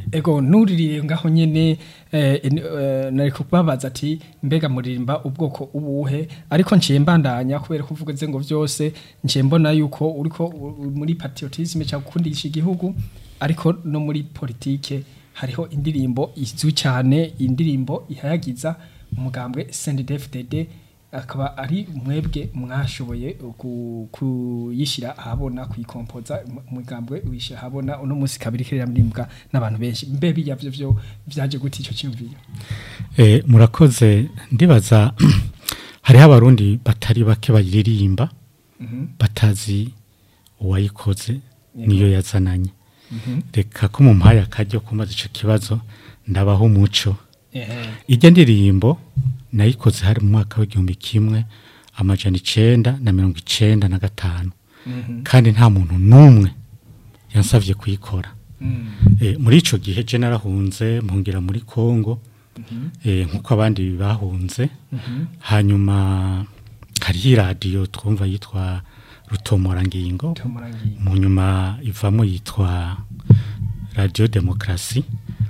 ego nuririye ngaho nyene eh, en- eh, nari kubabaza ati mbega muririmba ubwoko ubuhe ariko nciye mbandanya kubera ko uvuga ngo vyose nciye mbona yuko uriko u- u- muri patriotisme cyangwa gukundisha igihugu ariko no muri politike hariho indirimbo izwi cyane indirimbo ihayagiza umugambwe CNDD-FDD akaba ari mwebwe mwashoboye ku- kuyishyira ahabona kuyikompoza mu- umugambwe wishyira ahabona uno munsi kabiri kiririmbwa n'abantu benshi mbe bijya byo byo byaje gute icyo cyumviyo Eh, murakoze ndibaza hariho abarundi batari bake bayiririmba batazi uwayikoze niyo yazananye reka ko mumpaye akaryo kumaze ico kibazo ndabaho umuco ehe ijya ndirimbo nayikoze hari mu mwaka w'igihumbi kimwe amajana icenda na mirongo icenda na gatanu kandi nta muntu n'umwe yansavye kuyikora Eh, muri ico gihe je narahunze mpungira muri Kongo eh, nkuko abandi bahunze hanyuma hariho iradiyo twumva yitwa rutomorangingo tumurangiye mu nyuma ivamo yitwa radiyo demokarasi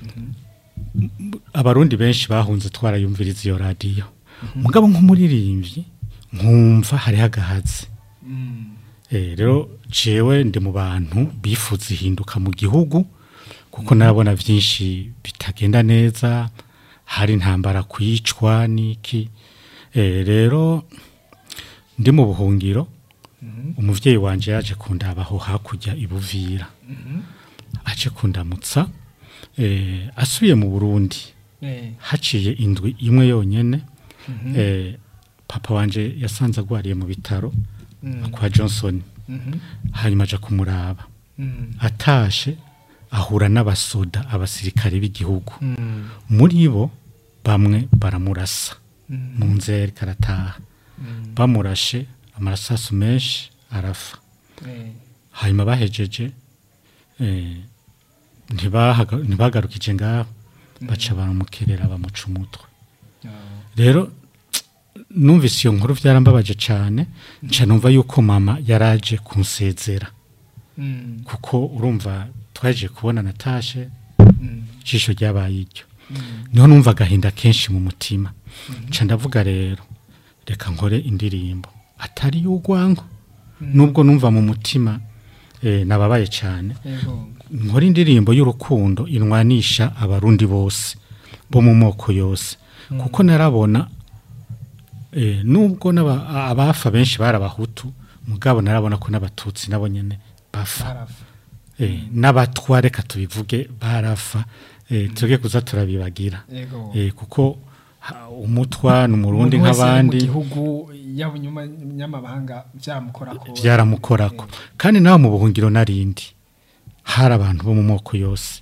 abarundi benshi bahunze twarayumviriza iyo radiyo mugabo nk'umuririmbyi nkumva hariho agahazi Eh, rero jewe ndi mu bantu bifuza ihinduka mu gihugu kuko narabona byinshi bitagenda neza hari intambara kwicwa n'iki Eh, rero ndi mu buhungiro umuvyeyi wanje yaje kundabaho hakurya ibuvira aje kundamutsa eh, asubiye mu burundi eh haciye indwi imwe yonyene eh, papa wanje yasanze agwariye mu bitaro kwa johnson hanyuma aja kumuraba atashe ahura n'abasoda abasirikare b'igihugu muri bo bamwe baramurasa mu nzira yariko arataha bamurashe amarasasu menshi arafa eh hanyuma bahejeje eh, ntibahaga- ntibagarukije ngaho baca baramukerera bamuca umutwe rero numvise iyo nkuru byarambabaje cyane nca numva yuko mama yaraje kunsezera kuko urumva twaje kubona natashe ijisho ryabaye iryo niho numva agahinda kenshi mu mutima nca ndavuga rero reka nkore indirimbo atari y'urwango nubwo numva mu mutima eh, nababaye cyane ego nkora indirimbo y'urukundo inwanisha abarundi bose bo mu moko yose kuko narabona eh, nubwo n'aba- abafa benshi bari abahutu mugabo narabona ko n'abatutsi nabo nyene bafa barafa eh, n'abatwa reka tubivuge barafa eh, tuge kuza turabibagira ego eh, kuko ha- umutwa n'umurundi Umuntu wese ari mu nk'abandi gihugu yaba inyuma nyamabanga byamukorako byaramukorako kandi nawe mu buhungiro narindi hari abantu bo mu moko yose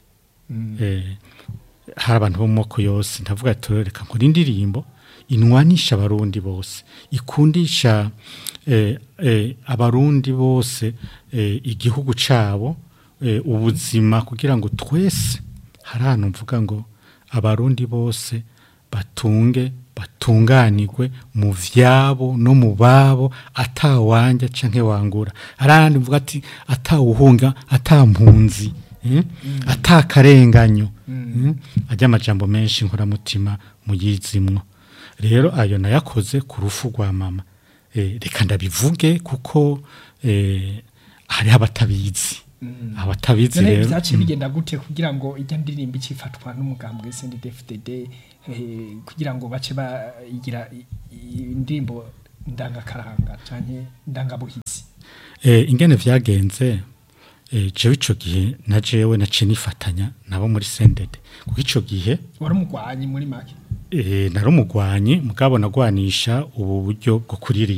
eh, hari abantu bo mu moko yose ndavuga ati reka nkora indirimbo inwanisha abarundi bose ikundisha eh, eh, abarundi bose eh, igihugu cabo eh, ubuzima kugira ngo twese hari ahantu mvuga ngo abarundi bose batunge batunganirwe mu vyabo no mu babo atawanja canke wangura arandi mvuga ati atawuhunga atampunzi eh? atakarenganyo mm. ajya amajambo menshi nkoramutima muyizimwo rero ayo nayakoze ku rufu rwa mama eh, reka ndabivuge kuko eh, hariho abatabizi abatabizi None rero byaciye bigenda gute kugira ngo ijya ndirimbo ikifatwa n'umugambwe CNDD-FDD eh, kugira ngo bace bayigira i- i- indirimbo ndangakaranga canke ndangabuhizi Eh, ingene vyagenze eh, jewe ico gihe na jewe naciye nifatanya nabo muri sendede kuko ico gihe wari umugwanyi muri make eh, nari umugwanyi mugabo nagwanisha ubu buryo bwo kuririmba